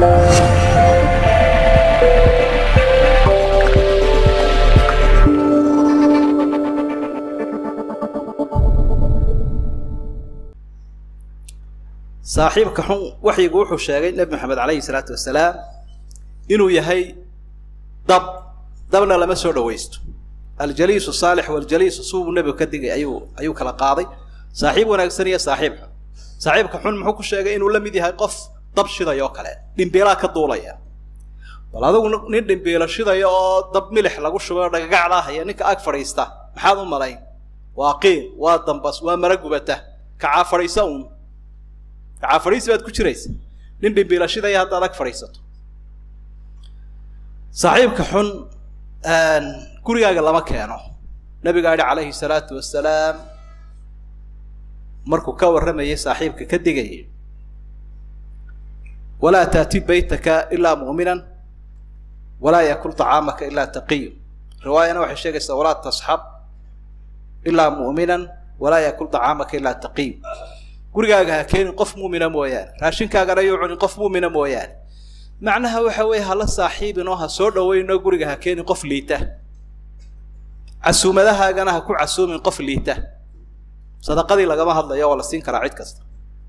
saaxiibka xun waxyigu wuxuu sheegay nebi maxamed calayhi salaatu wasalaam inuu yahay dab dabna lama soo dhawaysto aljaliisu saalix waljaliisu suubuu nebigu ka digay ayuu ayuu kala qaaday saaxiib wanaagsan iyo saaxiib xun saaxiibka xun muxuu ku sheegay inuu la mid yahay qof dab shidayoo kale dhimbiilaa ka duulaya bal adigu nin dhimbiilo shidaya oo dab milix lagu shubay oo dhagagacdaa haya ninka ag fadhiista maxaad u malayn waa qiil waa dambas waa mara gubata kacaa fadhiisa uun kacaa fadhiisi baad ku jiraysa nin dhimbiilo shidaya haddaad ag fadhiisato saaxiibka xun gurigaaga lama keeno nabigaa yihi calayhi salaatu wasalaam markuu ka warramayay saaxiibka ka digayay walaa taati baytaka ilaa mu'minan walaa yakul طacaamaka ilaa taqiyu riwaayana waxay sheegaysaa walaa tasxab ilaa mu'minan walaa yakul طacaamaka ilaa taqiyu gurigaaga ha keenin qof muumina mooyaane raashinkaagana yuu cunin qof muumina mooyaane macnaha waxa weeye hala saaxiibin oo ha soo dhaweynoo guriga ha keenin qof liita casuumadahaagana ha ku casuumin qof liita sadaqadii lagama hadlayo waa la siin karaa cid kasta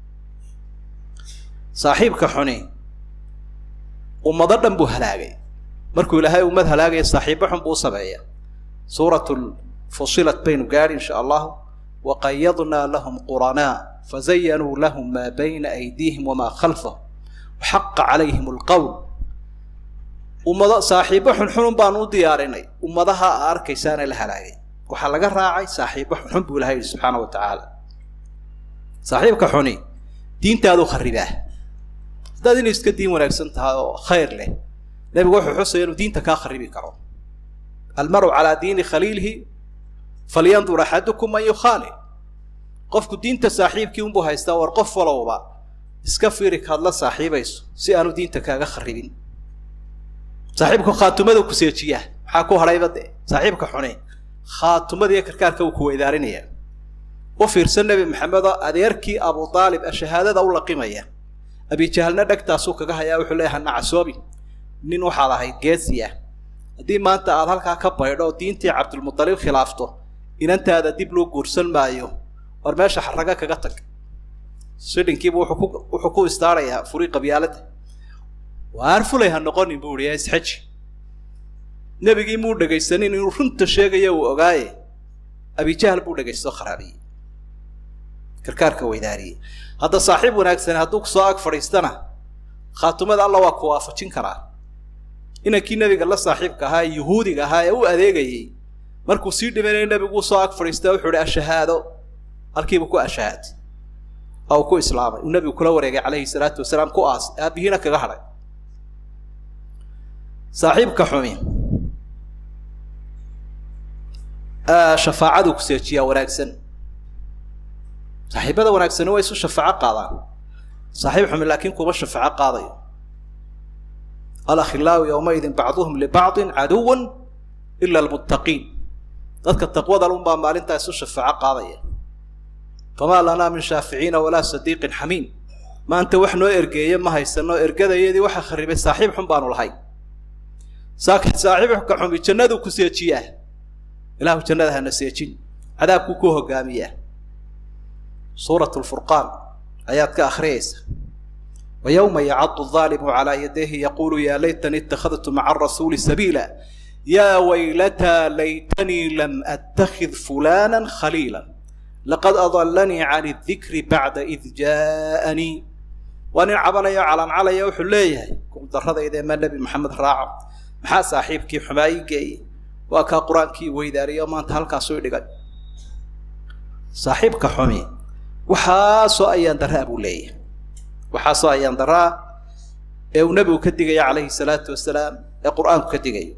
saaxiibka xuni ummado dhan buu halaagay markuu ilaahay ummad halaagaya saaxiibo xun buu u sameeya suuratu fusilat baynu gaadhi insha allahu waqayadnaa lahum quranaa fazayanuu lahum maa bayna aydiihim wamaa khalfahum xaqa calayhim alqowl ummado saaxiibo xunxunun baanu u diyaarinay ummadaha a arkaysaana la halaagay waxaa laga raacay saaxiibo xunxun buu ilahay yihi subxaana wa tacaala saaxiibka xuni diintaadu kharibaa haddaad inay iska diin wanaagsan tahay oo khayr leh nebigu wuxuu xusaya inuu diinta kaa kharibi karo almaru calaa diini khaliilihi falyandur axadukum man yukhaali qofku diinta saaxiibkii unbuu haystaa war qof walowba iska fiiri kaad la saaxiibayso si aanu diinta kaaga kharibin saaxiibku khaatumada ku seejiya maxaa ku hadhayba dee saaxiibka xune khaatumada iyo karkaarka uu ku weydaarinaya u fiirsan nebi maxamed oo adeerkii abu aalib shahaadada u laqimaya abijahalna dhegtaasuu kaga hayaa wuxuu leeyahay nacasoobi nin waxaad ahayd geesi ah haddii maanta aad halkaa ka baydho oo diintii cabdulmutalib khilaafto inantaada dib loo guursan maayo war meesha xaraga kaga tag sidhinkiibu wuxuu ku istaarayaa furi qabyaalada waar fulay ha noqonin buu ihi isxaji nebigii muu dhegaysanin inuu runta sheegaya uu ogaaye abijahal buu dhegaysto kharaabiyey karkaarka weydaariyey hadda saaxiib wanaagsan hadduu kusoo ag fadhiistana khaatumada alla waa ku waafajin karaa inankii nebiga la saaxiibka ahaa ee yuhuudiga ahaa ee u adeegayey markuu sii dhimanaya nebigu usoo ag fadhiista wuxuu ihi ashahaado halkiibu ku ashahaad oo uu ku islaamay uu nebigu kula wareegay calayhi salaatu wasalaam ku aas aabihiina kaga hadhay saaxiibka xumi shafaacaduu ku seejiyaa wanaagsan saaxiibada wanaagsani waa isu shafaaco qaadaan saaxiib xumi laakiin kuma shafaaco qaadayo alakhilaau yowmaidin bacduhum libacdin caduwan ila almuttaqiin dadka taqwada lunbaa maalintaa isu shafaaco qaadaya famaa lanaa min shaaficiina walaa sadiiqin xamiim maanta wax noo ergeeye ma haysano ergadayadii waxaa kharibay saaxiib xun baanu lahay saaxiibka xumi jannaduu ku seejiyaa ilahu jannada hana seejin cadaabkuu ku hogaamiyaa suurat lfurqaan ayaad ka akhriyaysa wa yowma yacadu aalimu calaa yadayhi yaquulu yaa laytanii ittakhadtu maca arasuuli sabiila yaa waylataa laytanii lam attakhid fulana khaliila laqad adalanii can idikri bacda id jaaanii waa nin cabanayo calancalaya wuxuu leeyahay kuuldaradayda ma nebi maxamed raaco maxaa saaxiibkii xumaa ii geeyey waa kaa qur-aankii weydaariyo maanta halkaasuu dhigay saaxiibka xumi waxaasoo ayaan daraa buu leeyahay waxaasoo ayaan daraa ee uu nebigu ka digaya calayhi salaatu wasalaam ee qur-aanku ka digayo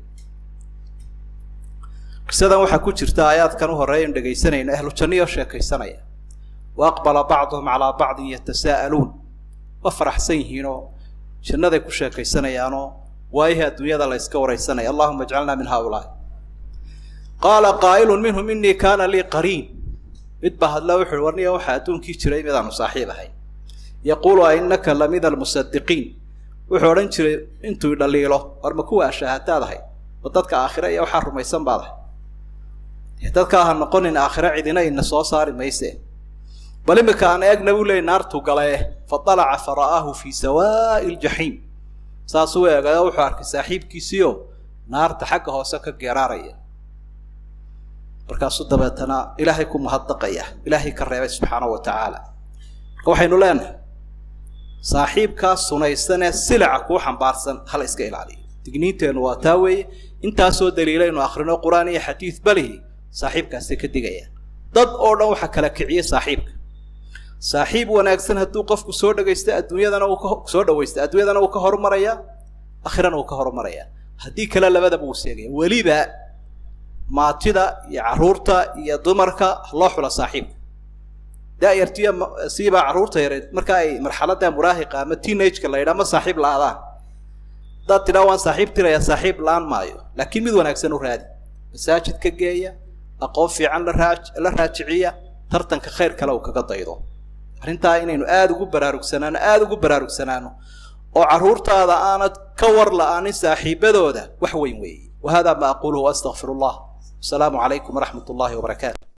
qisadan waxaa ku jirta aayaadkan u horeeya inu dhegaysanayno ahlu janniyoo sheekaysanaya wa aqbala bacduhum calaa bacdin yatasaa'aluun waa faraxsan yihiinoo jannaday ku sheekaysanayaanoo waayihii adduunyada la yska waraysanaya allahuma ajcalna min haaulaai qaala qaa'ilun minhum inii kaana lii qariin mid baa hadla wuxuuhi warniya waxaa adduunkii jiray midaanu saaxiib ahay yaquulu a innaka lamida almusadiqiin wuxuu odhan jiray intuu dhaliilo war ma kuwa ashaahataad ahay ma dadka aakhire iyo waxaa rumaysan baad ahay dadka ha noqonin aakhire cidina ina soo saari mayse bal imika aan eegna buu leeyay naartuu galae fa dalaca fa ra'aahu fii sawaa'i ljaxiim saasuu eegay wuxuu arkay saaxiibkiisiio naarta xagga hoose ka geeraaraya markaasuu dabeetana ilaahay ku mahadnaqaya ilaahay ka reebay subxaanahu wa tacaala marka waxaynu leenahay saaxiibkaas sunaysanee silaca kuu xambaarsan hala iska ilaaliyo digniinteennu waa taa weeye intaasoo daliilaynu akhrino qur-aan iyo xadiid balihi saaxiibkaasay ka digayaan dad oo dhan waxaa kala kiciya saaxiibka saaxiib wanaagsan hadduu qofku soo dhagaysto adduunyadana uu ka soo dhawaysto adduunyadana uu ka horumaraya akhirana uu ka horumaraya haddii kale labadaba uu seegaya weliba maatida iyo carruurta iyo dumarka loo xula saaxiibka daayartiya siibaa carruurta yareed marka ay marxaladda muraahiqa ama teenageka la yidhaha ma saaxiib la-adaan haddaad tidhaa waan saaxiib tirayaa saaxiib la-aan maayo laakiin mid wanaagsan u raadi masaajid ka geeya aqoon fiican la raa la raajiciya tartanka khayr kale uu kaga daydo arrintaa inaynu aada ugu baraarugsanaano aada ugu baraarugsanaano oo carruurtaada aanad ka war la-aanin saaxiibadooda wax weyn weeye wa hada ma aquluhu waastaqfiru allah wasalaamu calaykum waraxmat ullahi wabarakaatu